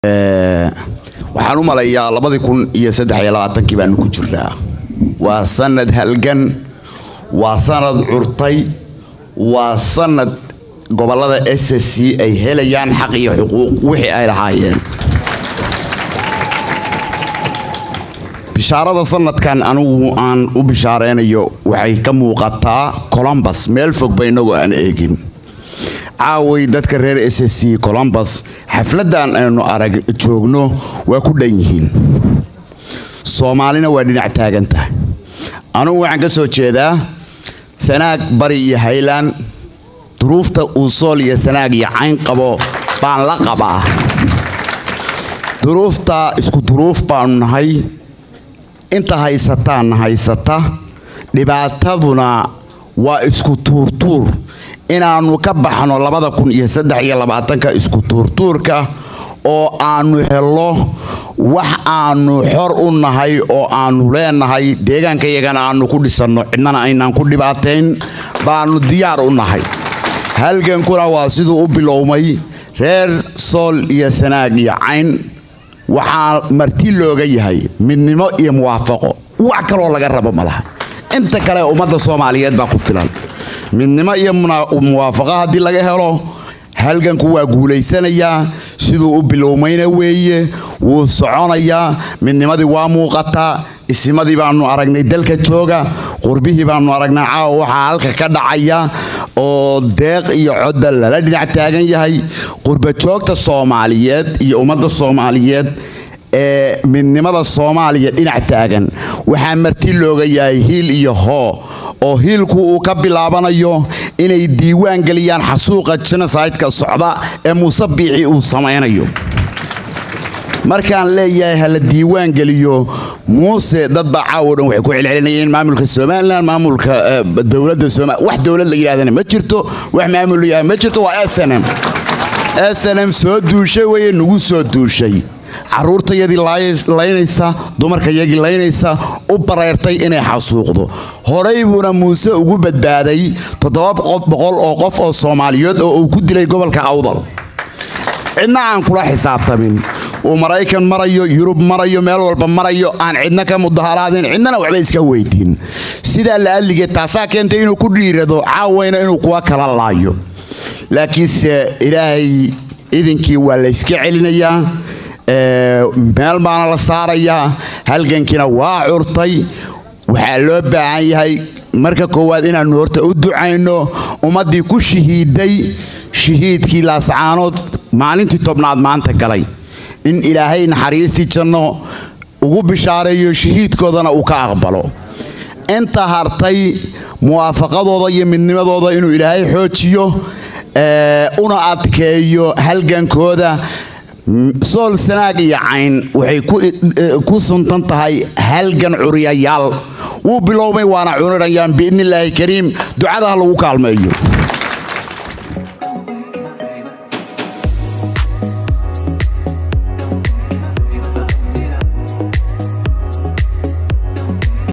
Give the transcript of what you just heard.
waxaan u malayaa labadii kun iyo saddex iyo labaatankii baanu ku jirnaa waa sanad halgan waa sanad curtay waa sanad gobolada s c ay helayaan xaq iyo xuquuq wixii ay lahaayeen bishaarada sanadkan anigu aan u bishaaraynayo waxay ka muuqataa colombus meel fogba inagoo aan eegin caaway dadka reer s c colombus xafladan aynu arag joogno waa ku dhan yihiin soomaalina waa dhinac taagan tahay anugu waxaan ka soo jeedaa sanaag bari iyo haylaan duruufta uu sool iyo sanaag iyo cayn qabo baan la qabaa duruufta isku duruuf baanu nahay inta haysataanna haysata dhibaataduna waa isku tuurtuur inaannu ka baxno labada kun iyo saddex iyo labaatanka isku tuurtuurka oo aanu helo wax aanu xor u nahay oo aanu leenahay deegaanka iyagana aanu ku dhisanno cidnana aynaan ku dhibaatayn baanu diyaar u nahay halgankuna waa siduu u bilowmay reer sool iyo sanaag iyo cayn waxaa marti looga yahay midnimo iyo muwaafaqo wax kaloo laga rabo malaha inta kale ummadda soomaaliyeed baa ku filan midnimo iyo muwaafaqo haddii laga helo halganku waa guulaysanayaa siduu u bilowmayna weeye wuu soconayaa midnimadii waa muuqataa isimadii baanu aragnay dalka jooga qurbihii baanu aragnay caawa waxaa halka ka dhacaya oo deeq iyo codba lala dhinac taagan yahay qurbajoogta soomaaliyeed iyo ummadda soomaaliyeed ee midnimada soomaaliya dhinac taagan waxaa marti looga yahay hiil iyo hoo oo hiilku uu ka bilaabanayo inay diiwaan geliyaan xasuuqa jenosideka socda ee muuse biixi uu samaynayo markaan leeyahay hala diiwaan geliyo muuse dadbaa caawo dhan waxay ku celcelinayeen maamulka somalilan maamulka dowladda somalilan wax dowlad la yidhahdana ma jirto wax maamul la yidhahda ma jirto waa snm snm soo duushay weye nagu soo duushay caruurtayadii laynaysa dumarkayagii laynaysa u bareertay inay xasuuqdo horey buuna muuse ugu badbaaday toddoba boqol oo qof oo soomaaliyeed oo uu ku dilay gobolka awdal cidna aan kula xisaabtamin uu maraykan marayo yurub marayo meel walba marayo aan cidna ka mudaharaadin cidnana waxba iska weydiin sidaa la adlige taasaa keentay inuu ku dhiirado caawayna inuu kuwa kala laayo laakiinse ilaahay idinkii waa layska celinayaa meel baana la saarayaa halgankiina waa curtay waxaa loo baahan yahay marka koowaad inaannu horta u ducayno ummaddii ku shahiiday shahiidkii laascaanood maalintii tobnaad maanta galay in ilaahay naxariistii janno ugu bishaareeyo shahiidkoodana uu ka aqbalo inta hartay muwaafaqadooda iyo midnimadooda inuu ilaahay xoojiyo una adkeeyo halgankooda sool sanaag iyo cayn waxay ku suntan tahay halgan curiyayaal wuu bilowmay waana cunirayaan biidnillaahi kariim ducadaha lagu kaalmeeyo